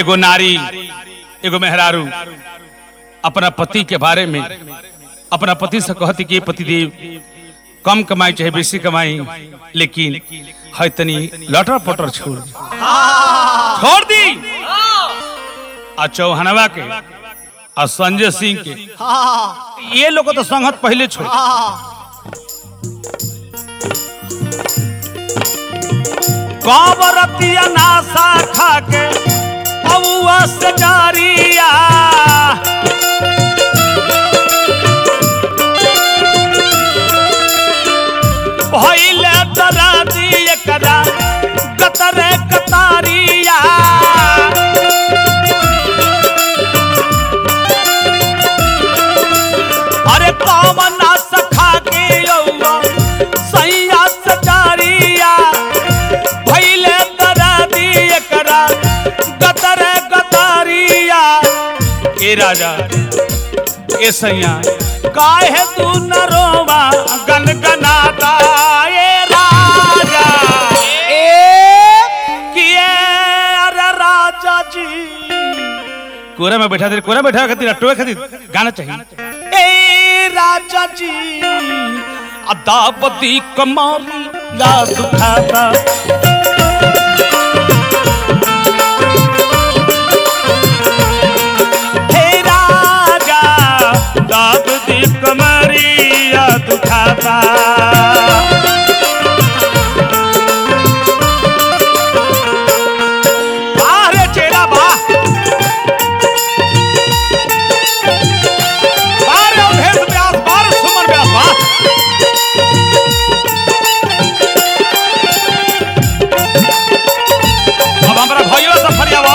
एगो नारी एगो मेहरारू अपना पति के बारे में अपना पति से कहती कि पतिदेव कम कमाई चाहे बेसी कमाई लेकिन है तनी लटर पटर छोड़ दी। छोड़ दी आ चौहनवा के आ संजय सिंह के ये लोग तो संगत पहले छोड़ कबरतिया नासा खा के अबुआ से जारिया भइले तरा दिए करा कतरे कतारिया अरे कमना सखा के यौवा सैया सजारिया भइले तरा दिए करा गतरे गतारिया ए राजा ए सैया काहे तू न रोवा गनगनाता ए राजा ए किए अरे राजा जी कोरा में बैठा दे कोरा में बैठा खातिर टोए खातिर गाना चाहिए ए राजा जी अदापति कमारी याद उठाता हे राजा दापति कमारी याद उठाता बाहर चेरा बा बाहर भेद व्यास बाहर सुमन व्यास बा अब हमारा भाइयों से फरियावा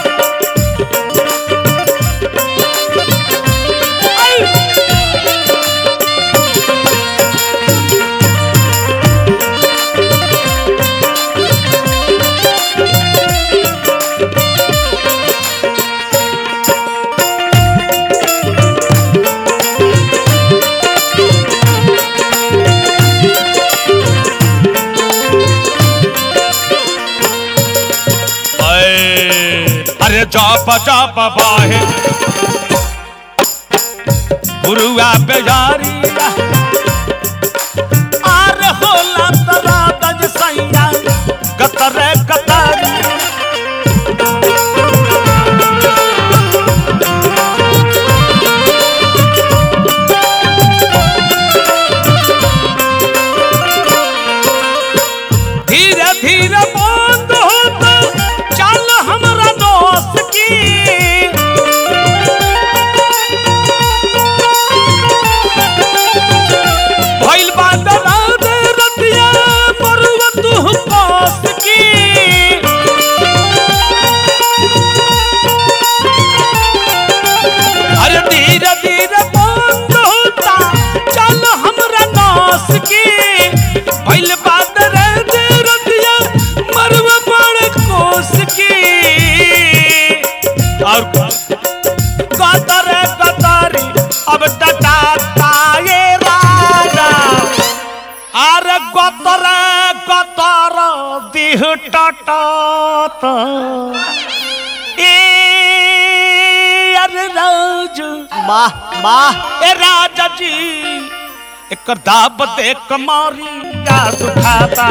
अरे अरे चाप चाप बाहे गुरुआ बेजारी आर होला तरा दज सैया कतरे कतारी धीरे धीरे बंद होता चल हमरा दोस्त की भइल बा दराद रतिया मरुआ तू पास की अरे धीरे धीरे बंद होता चल हमरा नास की भइल बा दराद रतिया मरुआ बड़ कोस की और कतर कतरी अब टटाता ये राजा अरे गतर गतर दिह टटात ए अरे राज वाह वाह ए राजा जी एक दाब दे कमारी का दुखाता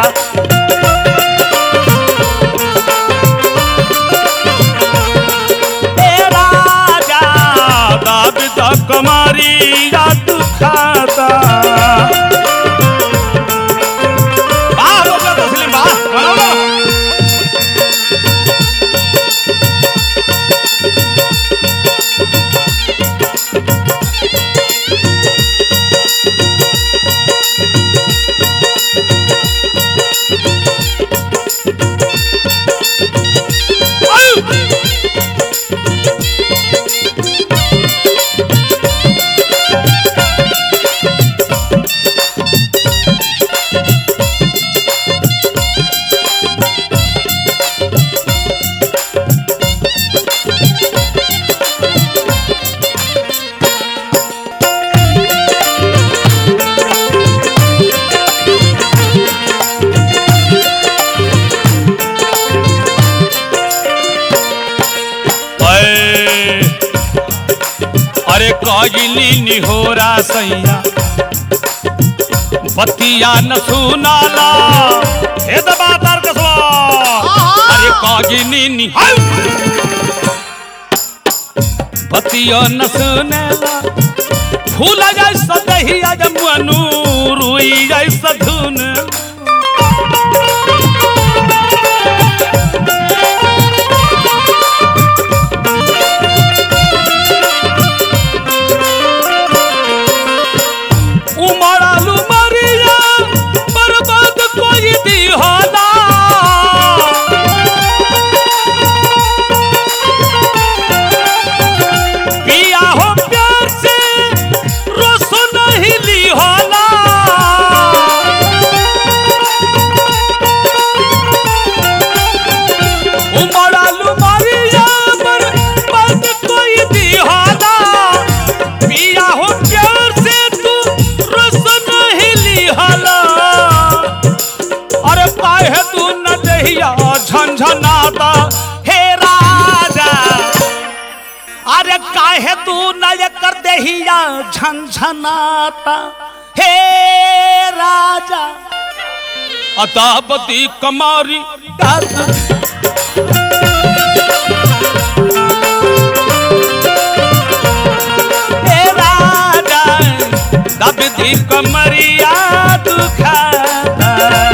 ए राजा दाब दे कमारी का दुखाता वाह बोलो तस्लीम वाह बोलो आयु! कइली निहोरा सैया बतिया न सुनाला हे दबा तार कसवा अरे कइली नि बतिया न सुनेला फूल जैसा दहिया जमुअनु रुई जैसा धुन उमड़ालू मरिया बर्बाद कोई दिहाना पिया हो प्यार से रोस नहीं लिहाना उमड़ालू मरिया बर्बाद कोई दिहाना पिया हो प्यार से तू रस नहीं लिहला अरे काहे तू न दहिया झंझनाता हे राजा अरे काहे तू न कर दहिया झंझनाता हे राजा अतापति कमारी डाल हे राजा दबदी कमरिया दुखाता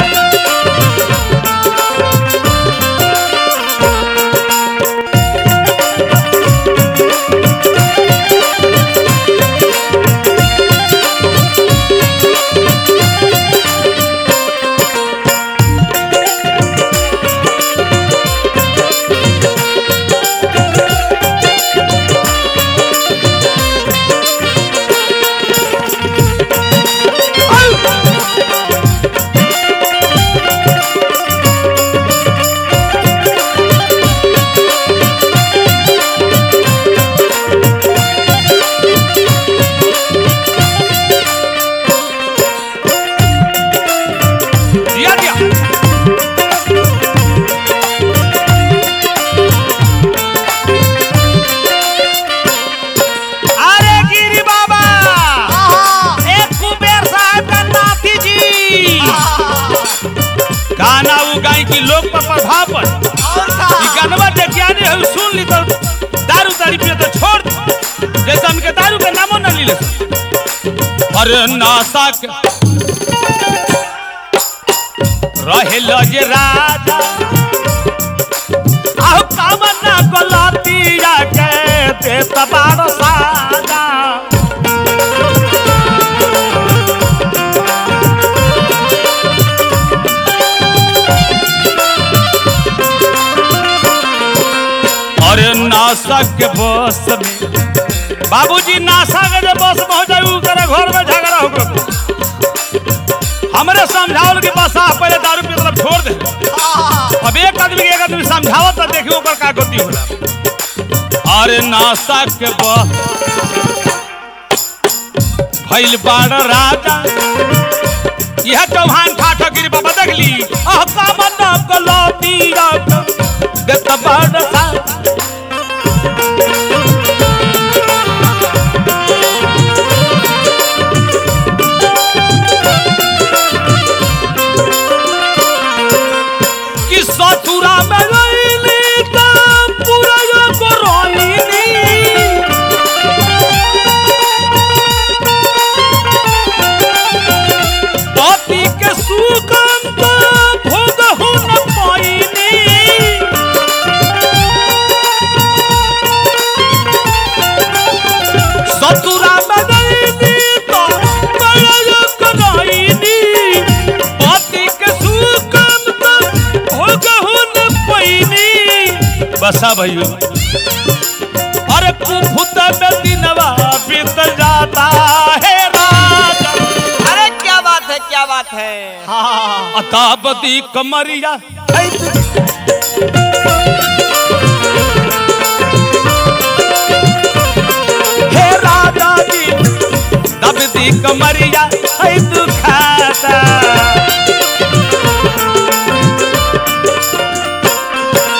दिया दिया अरे गिरी बाबा एक कुबेर साहब का नाती जी गाना वो गाय की लोक पर प्रभाव पर ई गानवा देखिया ने हम सुन ली तो दारू तारी पिए तो छोड़ दे। जैसे हमके दारू के नामो न लीले अरे नासा के रहेल जे राजा आहो कामना गलतिया के दे तबार साजा अरे नासा के बस में बाबूजी नासा के जे बस पहुंच जाऊ करे घर में झगड़ा हो गयो हमरे समझावल के बस आ पहले दारू पी मतलब छोड़ दे अब एक आदमी के एक आदमी समझावत तो देखियो ओकर का गति होला अरे नासा के बस भइल बाड़ राजा यह चौहान ठाठो गिरी बाबा देख ली अह कामन गलती देत बाड़ सा कि ससुरा में गईली त पूरा यो करोईनी पति के सुगंध भोग हो न पाईनी ससुरा में गईली त पूरा यो करोईनी पति के सुगंध भोग हो न पाईनी बसा भैया अरे कुफुत में दिनवा बीत जाता है राजा अरे क्या बात है क्या बात है अताबदी कमरिया हे राजा जी दबदी कमरिया है दुखाता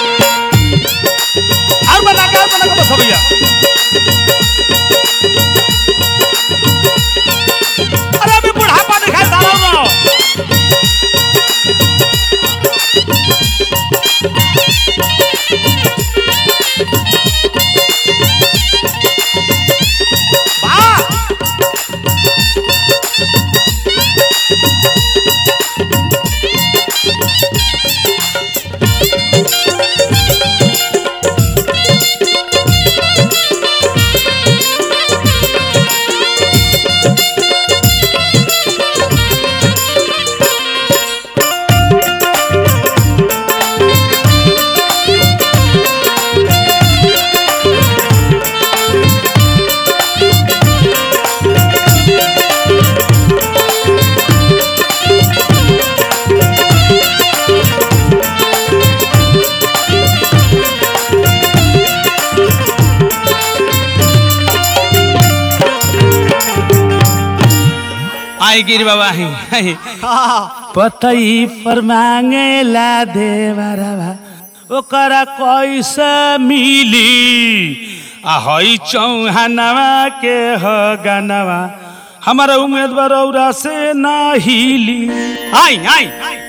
और बना का बना का बस भैया आई गिर बाबा ही आई। पतई पर मांगेला देवरवा ओकरा कैसे मिली आ हई चौहानवा के ह गनवा हमारा उम्मीदवार औरा से ना हिली आई आई